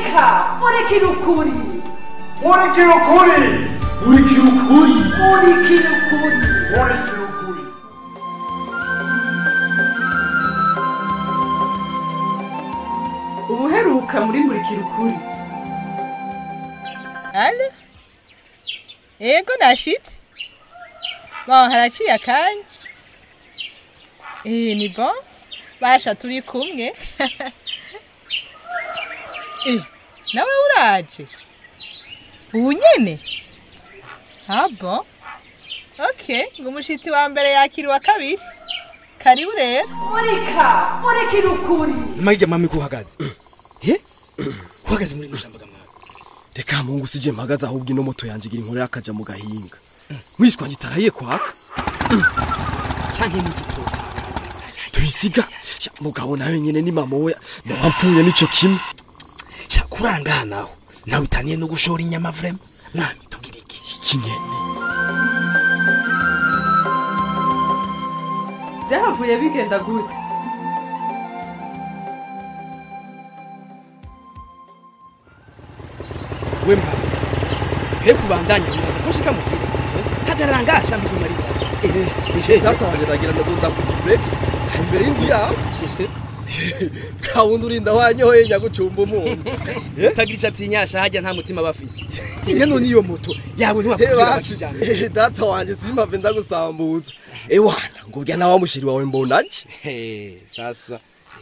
murika murikira ukuri murikira ukuri murikira ukuri murikira ukuri murikira ukuri ubuheruka muri murikira ukuri ale yego nashitse bon haraciye akanya eh ni bon basha turi kumwe eh nawe uraje ubu nyene ah bon okay ngo umushitsi wa mbere yakira uwa kabiri karibu rero murika murikira ukuri Mage mami kuhagaze. He? Kuhagaze muri nushamba mama. Reka mungu sije mpagaze ahubwo ino moto yanje igira inkuru yakaja mu gahinga. Mwishwa ngitaraye kwaka. Canke ni gitoki. Tuyisiga. Sha, Mugabo nawe nyene ni mama oya. Ndapfuye nico kimwe. sha kurangana nawe nawe utaniye no gushora inyama vrema mwami tugira iki Ikinyene. byahavuye bigenda gute we mwana he kubandanya wibaza ko shika mu hagarara ngasha mbikumariza data wanjye ndagira ngo ndakuta bureki imbere y'inzu yawe nta wundi urinda wanyoye nyagucumba umuntu utagira icyo atinyasha hajya nta mutima bafise tinya none iyo moto yawe Eh, ntiwakubwira basi, bakijambere eh, data wanjye simpave ndagusambutsa ewana ngo urya nawe mushiri wawe mbonaje Eh, sasa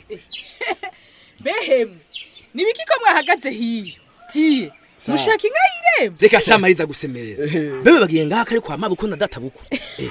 behemwe nibiki ko mwahagaze hiyo tiye mushaka inka y'irembo reka shamariza gusemerera bebe bagiye ngaha kari kwa mabuko na data buko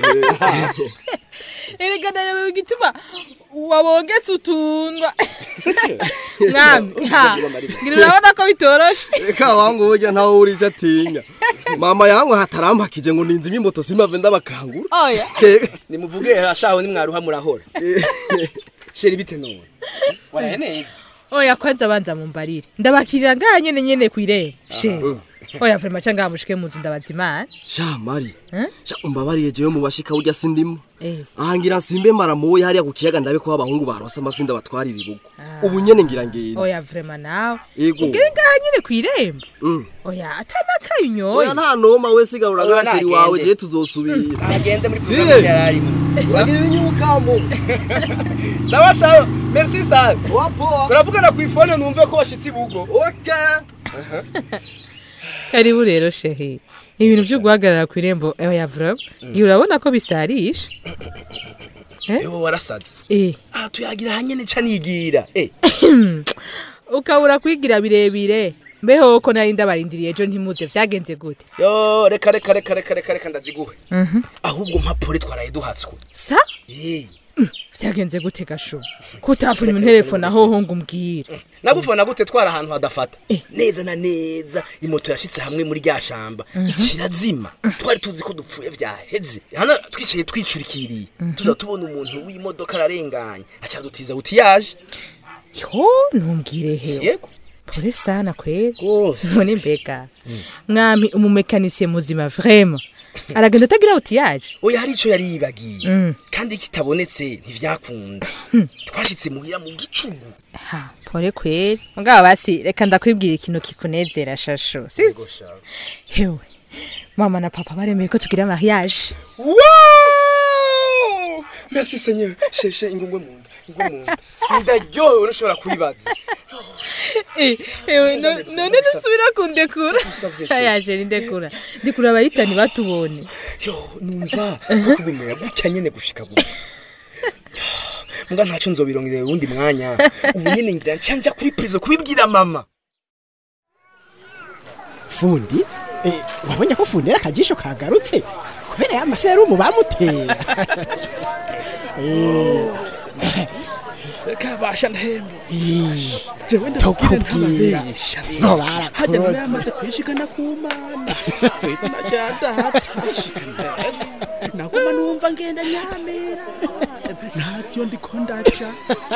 erega nayo igituma wabongetse utundwa mwami ha ngira urabona ko bitoroshe reka wangu burya ntawe uri icyo atinya mama yangu hatarampakije ngo ninzi imimoto simpave ndabakangura oya Eh, nimuvuge ashaho nimwaruha murahora sheri bite none waraye neza oya kwanza abanza mumbarire ndabakirira ngaha nyene nyene kw'irembo she oya vrema ca ngaha mushike mu nzu ndabaza imana sha mari Eh? sha umbabariye jewe mu bashika urya sindimo Eh. aha ngira nsimbe maramoye hariya ku kiyaga ndabe ko abahungu barose amafi ndabatwarira ibugo ubu nyene ngira ngenda oya vrema nawe Yego. ubwire ngaha nyene kw'irembo Mm. oya atanakaye oya unyoye nta noma we sigarura Oya, gasheri nagende. wawe jewe tuzosubira agende muri Tiye. programme yararimo uragira ibinyukambo sawa sawa merci sana wapo turavugana ku ifone numve ko washitse ibugo okay karibu rero shehe ibintu vyo guhagarara kw'irembo oya vrema ngira urabona ko bisarisha ewe warasaze eh aha tuyagira hanyene ca nigira eh ukabura kwigira birebire mbeho ko nari ndabarindiriye ejo ntimuze vyagenze gute yo reka reka reka reka reka reka ndaziguhe ahubwo mpapuro twaraye duhatswe sa Eh, vyagenze gute gasho kutavuna interefone ahoho ngo umbwire nagufana gute twara ahantu hadafata neza na neza imoto yashitse hamwe muri rya shamba ikirazima twari tuzi ko dupfuye vyaheze hano twicaye twicurikiriye tuza tubona umuntu w'imodoka ararenganye acadutiza buti yaje yo ntumbwire hewe yego pore sana kwera Rwose. none mbega mwami umumekanisiye muzima vrema aragenda atagira uti yaje oya hari ico yari yibagiye Mm. kandi kitabonetse ntivyakunda twashitse muhira mu gicugu ha pore kwera mugabo basi reka ndakwibwira ikintu kikunezera shasho sivyo hewe mama na papa baremeye ko tugira mariage Wow! Merci Seigneur. Sheshe ingungwe mu nda, ingungwe mu nda. Ndaryohewe nushobora kubibaza. Eh, ewe no- none nusubira kundekura Usavye she. yaje ndekura ndikura abayitani batubone Yo, numva ko kugumira gutya nyene gushika gutya. Mbwa ntaco nzobirongera uwundi mwanya. Ubu nyene ngira nca nja kuri prison kubibwira mama. fundi eh, wabonye ko fundi ari akajisho kagarutse kubera ya maserumu bamutera Reka basha ndahemba. Eh, Jewe tokubwira ngo Hajya nawe barakoze yamaze kwishikana ku mana. Izina rya data. naguma numva ngenda nyamera ntaziyo ndiko ndaca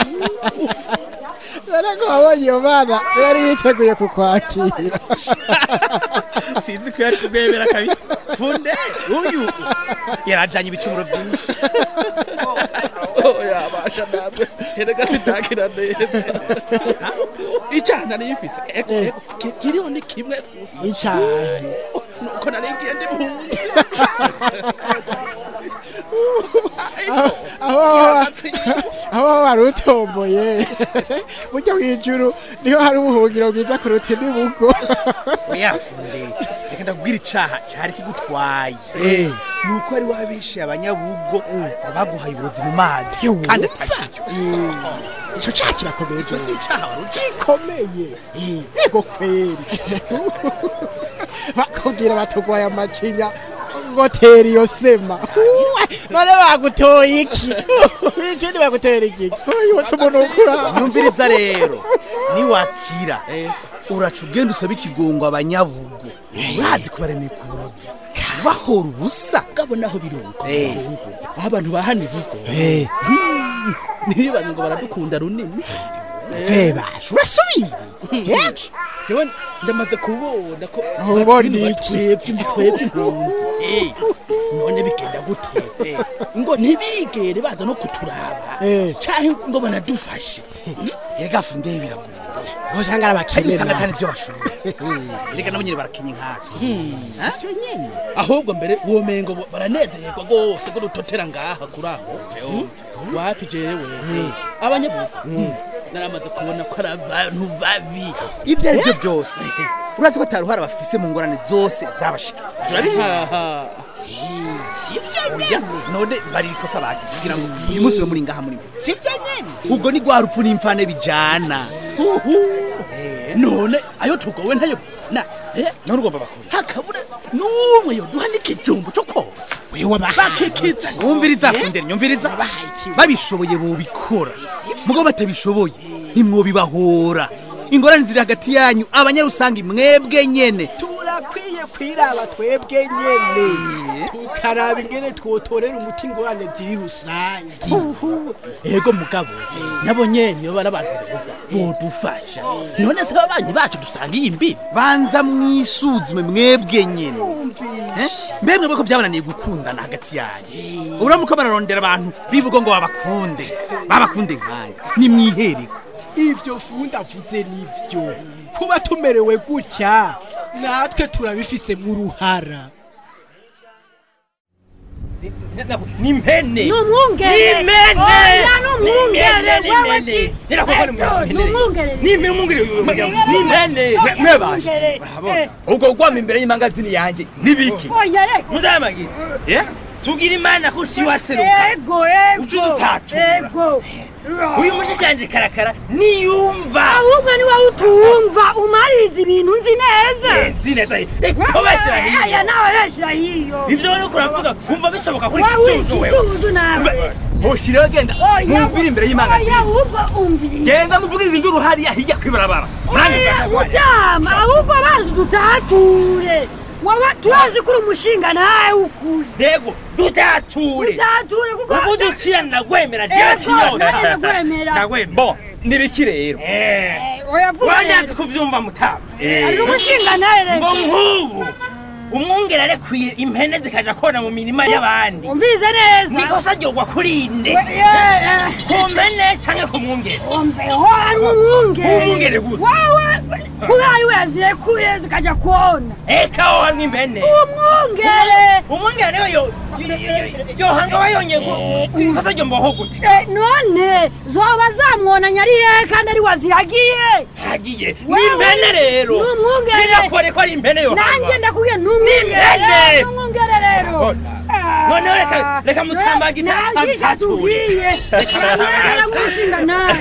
dore ko wabonye iyo bana yari yiteguye kukwakira sinzi ko yari kubwemera kabisa funde uyu yarajanye ibicumuro byinshi oya basha natwe erega sindakira neza icyaha nari mfise ego ego ki- kiriho ni kimwe gusa icyaha nuko nari ngiye ndi mpunzi aho aho wari utomboye burya hejuru niho hari ubuhungiro bwiza kuruta indi bugo oyafunde reka ndakubwira icaha cari kigutwaye nuko wari wabeshe abanyabugo ngo baguhaye uburozi mu mazi kandi atakiryo icyo cyaha kirakomeye icyo si icaha wari uzi gikomeye yego kweri bakubwira batugwaye amacinya ngo tera iyo sema none bagutoye iki ikindi bagutera iki yose umuntu ukura nyumviriza rero niwakira uraca ugenda usaba ikigongo abanyabugo urazi kubaremeye ku burozi bahora ubusa ngabo naho biruko aho abantu bahana ivugo ntibibaze ngo baradukunda runini vebashe urasubiriye jewe ndamaze kubona ko Ubona iki? twebwe twebwe impunzi none bigenda gute ngo ntibigere baza no kuturaba canke ngo banadufashe erega funde biragoye usanga ari ariko usanga atari abakene byo bashoboye erega nabo nyine barakenye nkaka ahubwo mbere womengo bo- baranezererwa rwose ko dutotera ngaha kuri aho wapi jewe abanyabugu naramaze kubona ko ari abantu babi ibyo ari byo byose urazi ko ataruhara bafise mu ngorane zose zabashika turabizi Oya, none bari ikosa bati kugira ngo uyu munsi we muri ngaha muri sivyo nyene ubwo ni rwa rupfu n'imfane bijana none ayo tugowe ntayo na eh, none ugomba bakora hakabura n'umwe yoduha n'ikijumbu co koza wewe bakikiza wumviriza fundere nyumviriza babishoboye bobikora mugabo batabishoboye ntimwobibahora ingorane ziri hagati yanyu abanyarusangi mwebwe nyene turakwiye kwiraba twebwe nyene tukaraba ingene twotorera umuti ingorane ziri rusange ego mugabo nabo nyene iyo bari abantu beza bodufasha none se ababanyi bacu dusangiye imbibi banza mwisuzume mwebwe nyene Eh? mbemwe bweko byabananiye gukundana hagati yanyu uramuko bararondera abantu bivuga ngo babakunde babakunde nkaya nimwihereko ivyo fundi avuze nivyo kuba tumerewe gutya natwe turabifise mu ruhara ni impene Ni umwungere. impene Oya, ni umwungere. Ni Wewe impene. ti- Rero koko ni Eto, impene. ni umwungere. Ni impene, umwungere uyu mugabo. Ni impene. Oya, Mwe bashe. umwungere. Urabona? Eh. ubwo gwama imbere y'imangazini yanje nibiki Oya, reka. muzamagiti eh tugira imana ko uciye waseruka Ego, ego. Uca udutatura. Ego. uyu mushikanje karakara niyumva ahubwo ni wowe utumva umaririza ibintu nzi neza Eh, nzi neza ko bashyira aya hiyo nawe bashyira hiyo ivyo rero kuravuga umva bishoboka kuri wowe kijuju wewe ikijuju nawe hoshiraho genda Oya, mumvire imbere y'imana oya ahubwo umviriye genda muvugiriza induru hariya hirya kwibarabara oya utama ahubwo bazi dutature wowe turazi kuri umushinga nawe ukuri dego dutature dutature kuko ubu ducira ndagwemera Ego, jewe nanjye ndagwemera. ndagwemera bo nibiki rero oya vuga wanyanze rero. kuvyumva mutama ari umushinga nawe reka ngo nk'ubu umwungere arekwiye impene zikaja kona mu mirima y'abandi umvirize neza nikosa ryogwa kuri nde We- ye- eh. ku mpene canke ku mwungere umveho ari umwungere Umwungere gute? wawe kubera ari we yazirekuye zikaja kuona eka aho harimwo impene umwungere umwungere niwe yo- yo- yo- yo- yohanga aba yongeye ku- ikosa ryombaho gute Eh, none zoba zamwonanya ari hehe kandi ari waziragiye hagiye ni Wewe, impene rero ni umwungere. birakore ko ari impene yohanga nanjye ndakubwiye ni Ni impene. umwungere ni umwungere rero noneho reka reka mutambagita nangisha atature tubwiye Reka mutambagita umushinga nawe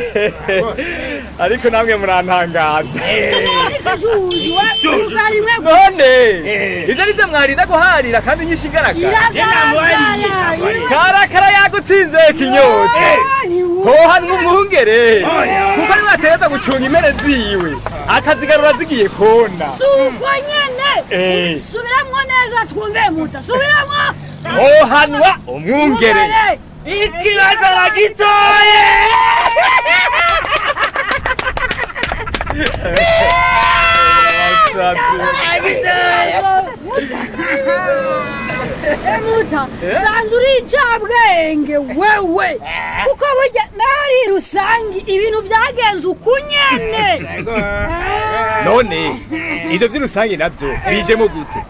ariko namwe murantangaza ariko juju we Juju. ukarimwe none ivyo nivyo mwarinda guharira kandi nyinshi igaragara iragaragara karakara yagutsinze kinyota hohanwa umwungere kuko ari wategeza gucunga impene ziwe akazigarura zigiye kona suko nyene Eh. subiramwo neza twumve muta subiramwo hohanwa umwungere ikibazo aragitoye Asazi. emuta sanze uri icabwenge wewe kuko burya nari rusangi ibintu byagenze uku nyene none ivyo vy'urusange navyo bijemo gute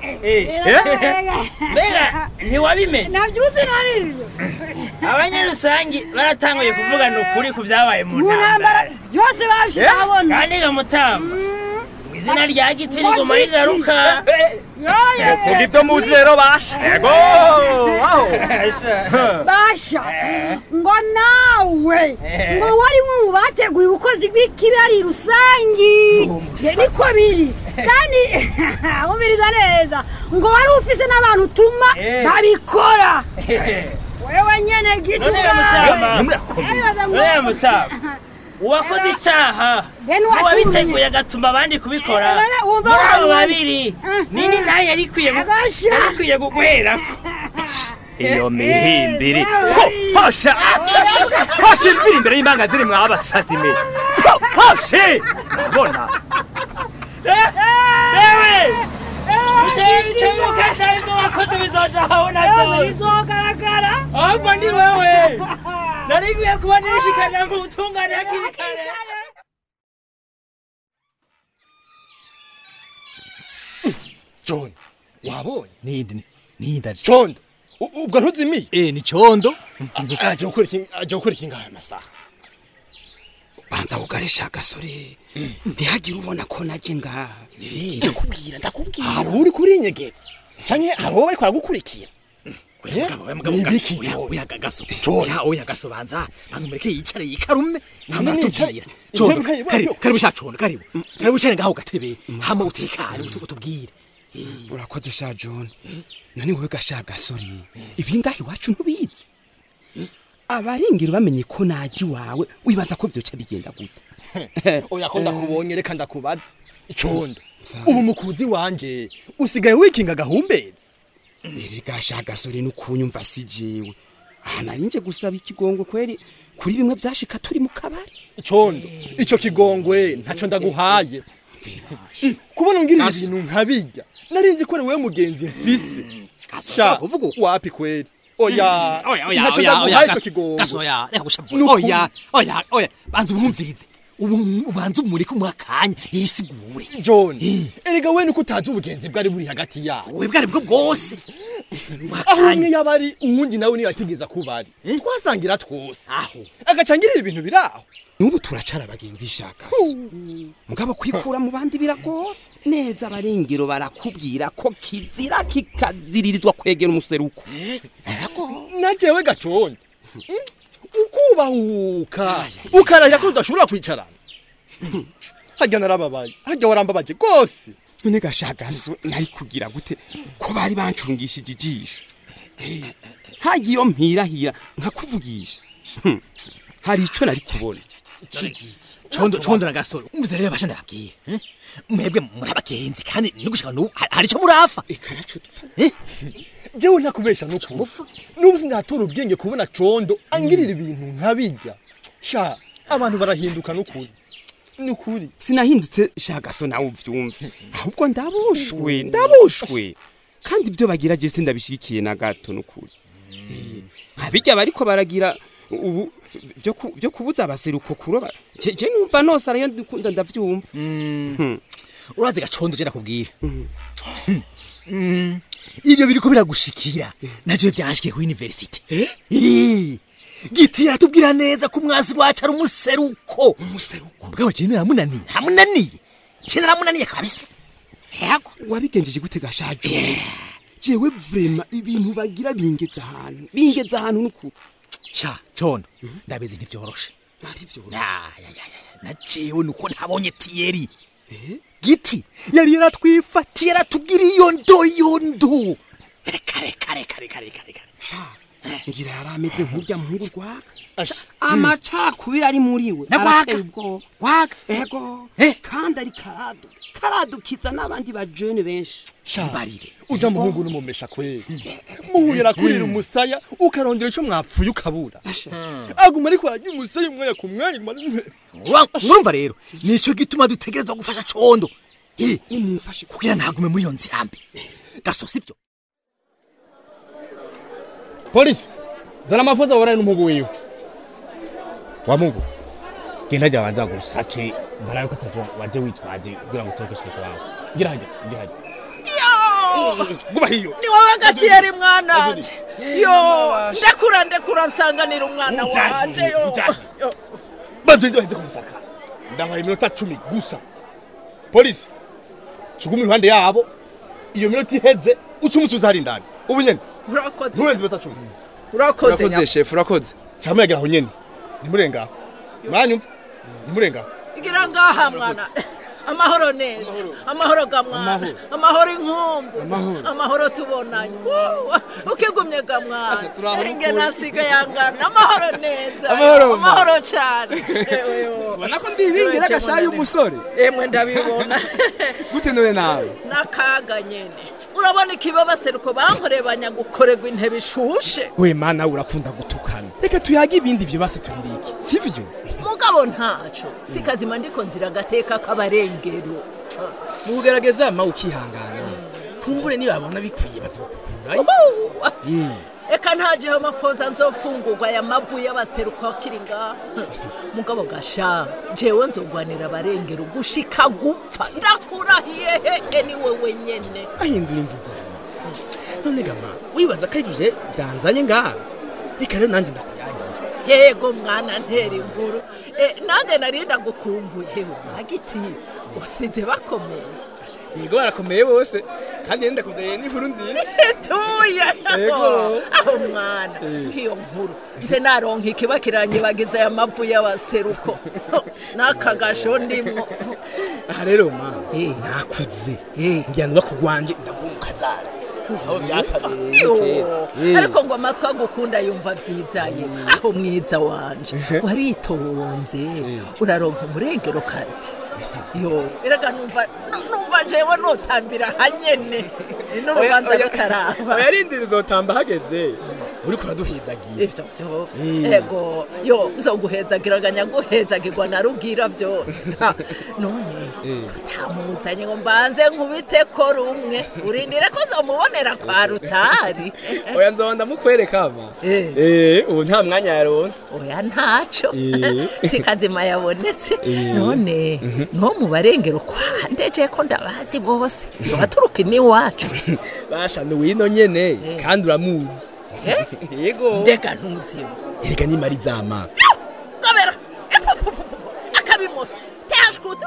mbega ntiwabimenye navyuzi naniriro abanyarusangi baratanguye kuvugana ukuri ku vyabaye mu mu ntambara ntambara yose babishize abona kandi gamutamba izina rya giti riguma rigaruka vuga ivyo muzi rero basha yego aho basha ngo nawe ngo wari mu bateguye ubukozi bw'ikibi ari rusangi Ye, niko biri kandi umviriza neza ngo wari ufise n'abantu utuma babikora wewe nyene gitu none gamutamba none gamutamba uwakoze icaha Bene uwatumye. n'uwabiteguye agatuma abandi kubikora Bene, wumva muri abo wabonye. babiri nini nayo yari ikwiye gu- Agasha. yari ikwiye guguherako iyo mihimbiri Ho, hosha hosha imvira imbere y'imbanga ziri mwabasazi me Ho, hoshe bona ewe bitewe bitebuka sha ivyo wakoze bizoja habona vyose bizogaragara ahubwo ni wewe nari nkwiye kuba nishikana mu butungane hakiri kare john wabonye nindi nindi condo u- ubwo ntuzimiye eh ni condo aje gukora iki aje gukora iki ngaha amasaha banza kugarisha agasore ntihagire ubona ko naje ngaha ndakubwira ndakubwira hari uri kurinyegeza canke hari uwo bariko baragukurikira nibiki oya gagaso John. oya oya gaso banza banza umureke yicare yikarume hama Nini atubwira yicaye? condo Intebe kayi karibu baryo. karibu sha condo karibu karibu cyane ngaho gatebe hama utekane utu- utubwire urakoze sha john none wowe gasha gasore ibi ngaha iwacu ntubizi abaringira bamenye ko naje iwawe wibaza ko vyoca bigenda gute oya ko ndakubonye reka ndakubaza icondo ubu mukuzi wanje usigaye wikinga gahumbezi ere gasha gasore nukunyumva si jewe aha nari nje gusaba ikigongwe kweri kuri bimwe vyashika turi mu kabari icondo ico kigongwe ntaco ndaguhaye kubona ngirira ibintu nkabirya nari nzi ko ari wewe mugenzi mfise sha wapi kweri oya oya oya ntaco oya oya ndaguhaye ico gaso kigongwe gaso oya reka gushavura Nukuri. oya oya oya banza umwumvirize ubu ubanza umureke umwakanya yisigure john erega we nuko utazi ubugenzi bwari buri hagati yabo we bwari bwo bwose aho umwe yaba ari uwundi nawe niyo yategeza kuba ari twasangira twose aho agacangirira ibintu biri aho n'ubu turacara abagenzi ishaka mugabo kwikura mu bandi biragora neza abarengero barakubwira ko kizira kikaziririzwa kwegera umuseruko na jewe gacondo ukubahuka ukarahira ko udashobora kwicarana harya narababaye harya warambabaje rwose none gashagazo nari kugira gute ko bari bancungishije ijisho hagiye iyo mpirahira nkakuvugisha Hmm. hari ico nari kubona condo condo na gasoro umvize rero basha ndababwira eh? mwebwe muri abagenzi kandi no gushika n'ubu hari- hari ico murafa jewe ntakubesha n'ukuri n'ubu sindatora ubwenge kubona condo angirira ibintu nkabirya sha abantu barahinduka n'ukuri n'ukuri sinahindutse shagaso nawe uvyumve ahubwo ndabushwe ndabushwe kandi ibyo bagira je sindabishigikiye na gato n'ukuri Eh, abijya bariko baragira ubu byo ku- byo kubuza abaseruko kuroba je je numva nose arayo ndikunda ndavyumva urazi gacondo je nakubwira Mm. ivyo biriko biragushikira navyo vyanshikiye ku university Eh, giti yaratubwira neza ko umwasi wacu ari umuseruko umuseruko bwawe je naramunaniye naramunaniye je naramunaniye kabisa yego wabigenjeje gute gashajo jewe vrema ibintu bagira bingeza ahantu bingeza ahantu n'ukuri sha condo ndabizi ntivyoroshe na jewe nuko ntabonye tiyeri giti yari yaratwifatiye aratubwira iyo ndo iyo ndo reka reka reka reka reka reka sha ngira yari ameze nk'urya muhungu rwaga amacakubiri ari muri we Na Rwaga? arateye ubwoba rwaga ego kandi ari karadu karadukiza n'abandi bajene benshi mbarire uja muhungu n'umumesha kweri muhuye arakurira umusaya ukarondera ico mwapfuye ukabura aguma ariko ararya umusaya umwanya ku mwanya aguma ari- urumva rero nico gituma dutegerezwa gufasha condo Eh, kugira ntagume muri iyo nzira mbi gaso sivyo polisi zana amafoto abonane n'umugu wiwe wa mugu genda jya banza gusake mbarabe ko ataje waje witwaje kugira ngo utoke shike kwawe gira hajya gira hajya guba hiyo ni wowe gatiyeri mwana wanje yo ndekura ndekura nsanganira umwana wanje yo yo. banza ujye baheze kumusaka ndabaye iminota cumi gusa polisi cuguma iruhande yabo iyo minota iheze uca umusubiza hari indani ubu nyene urakoze nturenze iminota cumi urakoze urakoze nyako. shefu urakoze cyangwa yagera aho nyene ntimurengaho mwanyumva ntimurengaho igira ngaha mwana amahoro neza amahoro ga mwana amahoro inkumbu amahoro tubonanye Woo, ukigumye ga mwana inge nasiga yangana amahoro neza Amahoro, mama. amahoro cyane ubona ko ndibingira agashayi umusore emwe ndabibona gute none nawe n'akaga nyene urabona ikibabaseruko bankoreye banyagukorerwa intebe ishushe we mana urakunda gutukana reka tuyage ibindi byo basi tubirike sivyo mugabo ntaco sikazima ndiko nzira agateka k'abarengero mugerageza ma ukihangana kumbure nibabona bikwiye bazokukurayo eka ntajeho amafoza nzofungurwa aya mavu y'abaseruko akiri ngaha mugabo gasha jewe nzogwanira abarengero gushika gupfa ndakurahiye hehe ni wewe nyene ahindura imvugo none gama wibaza ko arivyo byanzanye ngaha reka rero nanje ndakuyagira yego mwana ntera inkuru Eh, nanjye narinda gukumbuye hewe magiti wasize bakomeye yego barakomeye bose kandi yenda kuzeye n'inkuru nziza tuye Yego. aho mwana iyo nkuru nze naronka ikibakiranye bagize aya mavu y'abaseruko n'akagasho ndimwo aha rero ma nakuze njyanwa ku rwanjye ndaguha umukazara aho byakabereye Yo, kera. ariko ngo amatwi agukunda yumva byizaye aho mwiza wanje waritonze uraronka umurengero kazi yo erega numva numva jewe notambira hanyene n'urubanza rutaraba oya rindira uzotamba hageze uriko uraduhizagiye ivyo vyo ego yo nzoguhezagiraganya guhezagirwa na rugira byose Ha, none utamuzanye ngo mbanze nkubite ko rumwe urindire ko nzomubonera kwa rutari oya nzoba ndamukwereka ama eh ubu nta mwanya yaronse oya ntaco Eh. sikazima yabonetse Eh. none no mu barengero kwandeje ko ndabazi bose baturuka iwacu basha ni wino nyene kandi uramuzi yego ndega ntuziwe erega nimara izama gobera epupupupu akabimoso tashkuta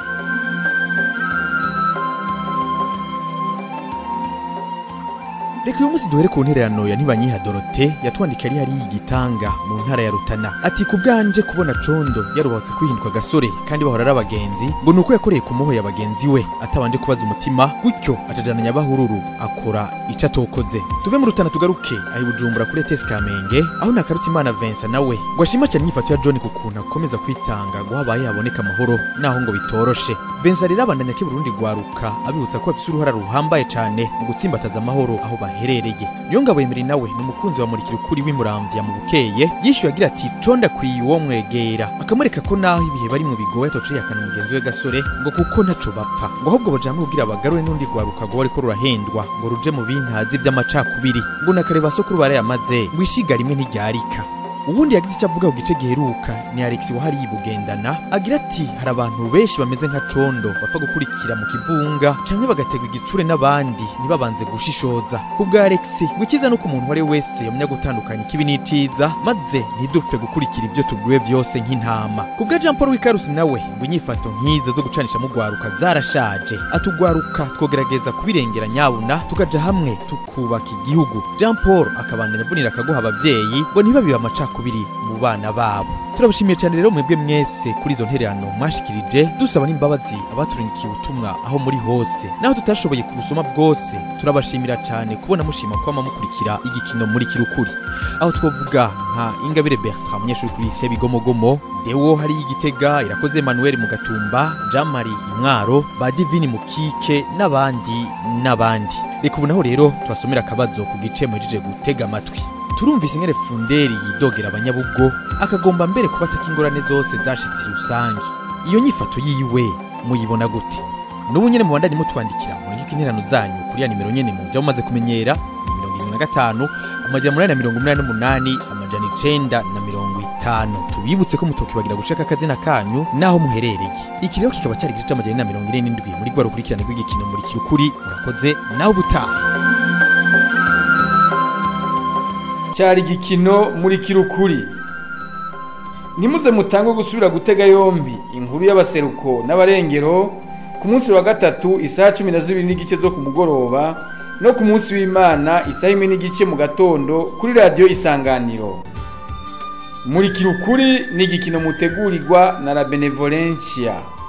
reka uyu munsi duhere ku ntererano ya ntibanyiha dorote yatwandikiye ari hariya igitanga mu ntara ya rutana ati ku bwanje kubona condo yarubatse kwihinduka agasore kandi bahora ari abagenzi ngo ni uko yakoreye ku moho ya bagenzi we atabanje kubaza umutima gutyo acajana nyabahururu akora ico atokoze tuve mu rutana tugaruke aho i bujumbura kuri etesi kamenge aho nakaruta imana vincent nawe ngo ashima cyane inyifato ya john ku kuntu akomeza kwitanga ngo habaye haboneka amahoro naho ngo bitoroshe vincent rero abandanya ko burundi rwaruka abibutsa ko bafise uruhara ruhambaye cyane mu gutsimbataza amahoro aho baherereye niyo ngabo yemeri nawe ni umukunzi wa murikira ukuri w'imuramvya mu bukeye yishyuye agira ati conda akwiye uwo mwegera akamwereka ko naho ibihe bari mu bigoye atoceye akana mugenzi we gasore ngo kuko ntaco bapfa ngo ahubwo bajamwe kugira bagarure n'undi rwaruka ngo bariko rurahendwa ngo ruje mu bintazi vy'amacakubiri ngo nakareba sokuru barayamaze ngo ishiga rimwe ntiryarika ubundi yagize icyo avuga ku gice giheruka ni alex wahariye bugendana agira ati hari abantu benshi bameze nka condo bapfa gukurikira mu kivunga canke bagategwa igitsure n'abandi ntibabanze gushishoza ku bwa alex ngo icyiza ni uko umuntu uwo ari we wese yamenya gutandukanya ikibi n'iciza maze ntidupfe gukurikira ibyo tubwiwe byose nk'intama ku bwa jean paul wikarusi nawe ngo inyifato nk'izo zo gucanisha mu rwaruka zarashaje atugwaruka twogerageza kubirengera nyabuna tukaja hamwe tukubaka igihugu jean paul akabandanya avunira akaguha abavyeyi ngo ntibabibe amacakubiri mu bana babo turabashimiye cyane rero mwebwe mwese kuri izo ntererano mwashikirije dusaba n'imbabazi abaturindikiye ubutumwa aho muri hose naho tutashoboye kubusoma bwose turabashimira cyane kubona mushima kwama mukurikira igikino muri kirukuri aho twovuga nka ingabire bertrand umunyeshuri kuri isi bigomogomo dewo hari igitega irakoze emmanuel mu gatumba jean marie imwaro ba divini mukike n'abandi n'abandi reka ubu naho rero tubasomera akabazo ku gice muhejeje gutega amatwi turumvise ingene funderi yidogera abanyabugo akagomba mbere kubataka ingorane zose zashitse rusange iyo nyifato yiwe muyibona gute n'ubu nyene mubandanye mutwandikira muri interano zanyu kuri ya nimero nyene muja mumaze kumenyera mirongo irindwi na gatanu amajana umunani na mirongo umunani n'umunani amajana icenda na mirongo itanu tubibutse ko mutokibagira guceka akazina kanyu n'aho muherereye iki rero kikaba cyari igice c'amajana na mirongo ine n'indwi muri rwa rukurikirane rw'igikino muri kirukuri murakoze nawe ubutaha cyari igikino muri kirukuri ntimuze mutange gusubira gutega yombi inkuru y'abaseruko n'abarengero ku munsi wa gatatu isaha cumi na zibiri n'igice zo ku mugoroba no ku munsi w'imana isaha imwe n'igice mu gatondo kuri radiyo isanganiro muri kirukuri ni igikino mutegurirwa na la benevolencia